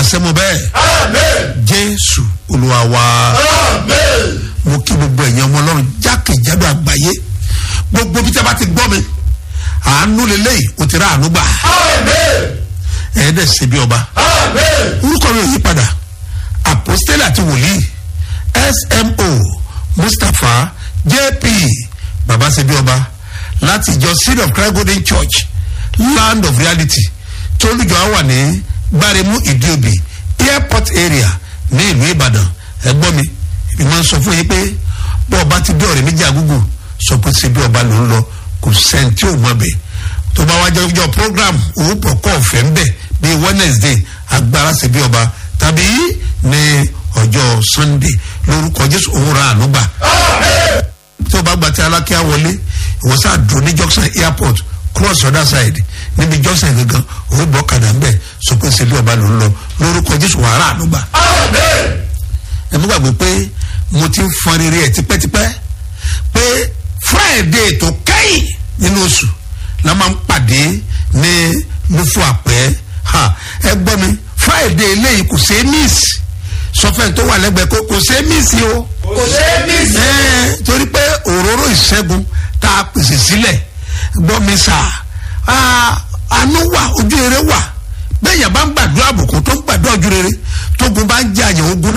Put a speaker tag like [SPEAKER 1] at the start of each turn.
[SPEAKER 1] pàṣẹ mo bẹ́ẹ̀ jésù olúwa wa mo kí gbogbo ẹ̀yàn ọmọ ọlọ́run jákèjádò àgbáyé gbogbo bí tí a bá ti gbọ́ mi àánú lélẹ́yìí o ti rà àánú gbà ẹ̀ẹ́dẹ̀ ṣe bí ọba orúkọ mi ò yí padà àpòstélì àti wòlíì smo mustapha jp baba ṣe bí ọba láti ìjọ seed of christ golden church land of reality tí olùjọ á wà ní gbáremú ìdíòbí airport area ní ìlú ìbàdàn ẹgbọ́n mi èmi máa ń sọ fún yín pé bọ́ ọba ti bí ọ̀rẹ́ méjì àgúgù sọ pé ṣe bí ọba ló ń lọ kò sẹ́ni tí ò mọ̀ bẹ́ẹ̀ tó bá wájú ọjọ́ program owó pọ̀ kọ́ ọ̀fẹ́ ń bẹ̀ bíi wednesday agbára ṣe bí ọba tàbí ní ọjọ́ sunday lórúkọ jésù òun ra àánú gbà tí o bá gba ti alákíá wọlé ìwọ sáà dùn ní junction airport cross other side níbi junction gangan òun bọ́ kàdà ńbẹ sọ pé ṣe bí ọba ló ń lọ lórúkọ jésù wàhálà ànúgbà. ẹ mú gbàgbé pé mo ti ń fọn rere ẹ tipẹ́tipẹ́ pé friday tó kẹ́yìn nínú oṣù la máa ń pàdé ní mufu àpẹ́ ẹ gbọ́ mi friday eléyìí kò ṣeé miss sọfẹ́ni tó wà lẹ́gbẹ̀ẹ́ kó kò ṣeé miss o
[SPEAKER 2] kò ṣe é mí sí.
[SPEAKER 1] ẹ torí pé òróró ìṣẹ́gun tá a pèsè sílẹ̀ gbọ́ mi sà àánú wà ojú rere wà bẹ́ẹ̀ yẹn bá ń gbàdúrà àbùkù tó ń gbàdúrà ojú rere tógun bá ń jẹ àyàn ogun